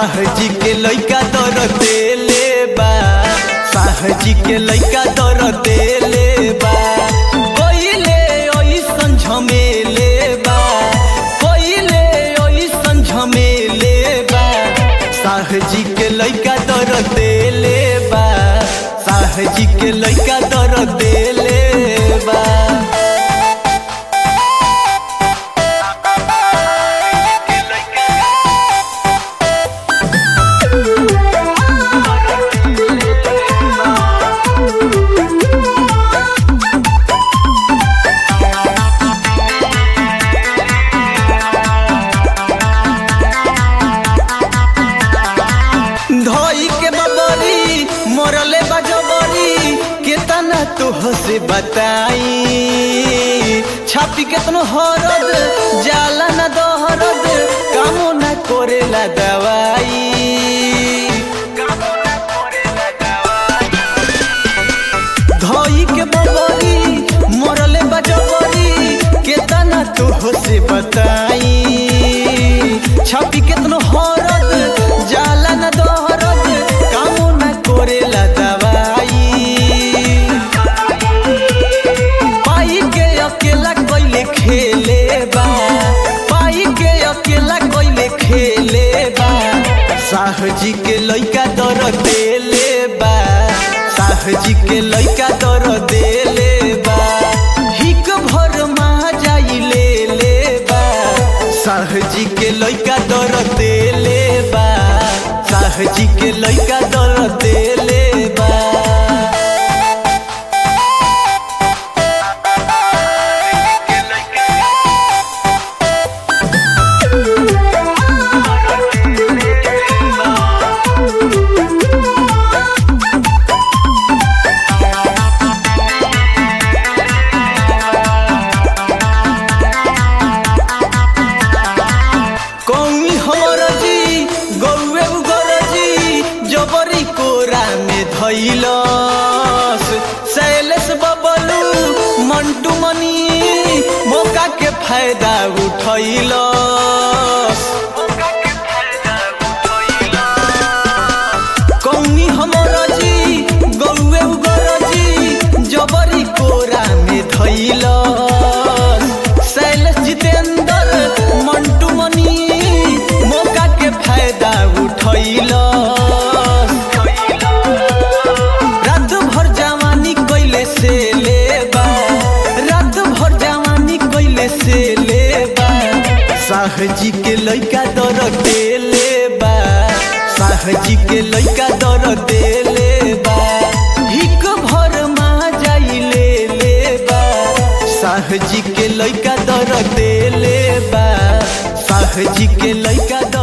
साहजी के लइका दर देले बा साहजी के लइका दर देले बा कोइले ओइसन झमेले बा कोइले ओइसन झमेले बा साहजी के लइका दर देले बा साहजी के लइका दर देले बा धोई के बबरी मोरले बजबरी केतना तोह से बताई छापी केतनो हरद जाला न दोहरद कामो न करेला दवाई धोई के बबरी मोरले बजबरी केतना तोह से बताई छापी केतनो हरद जाला न दोहरद कामो न करेला दवाई पाई के अकेला कोइले खेले बा पाई के अकेला कोइले खेले बा साहजी के लइका दर देले बा साहजी के लइका दर देले बा हिक भर मा जाई ले ले बा साहजी के लइका दर देले बा साहजी के लइका दर देले बा कौमी हमर जी गौए उगर जी जबरी कोरा में धैलस शैलेश बबलू मंटू मनी मौका के फायदा उठैलस कौमी हमर जी गौए उगर जी जबरी कोरा में धैलस शैलेश जितेंद्र मंटू मनी मौका के फायदा उठैलस रात भर जवानी कैले से लेबा रात भर जवानी कैले से लेबा साहजी के लइका दर देले बा साहजी के लइका दर देले बा हिक भर मा जाई ले ले बा साहजी के लइका दर देले बा साहजी के लइका दर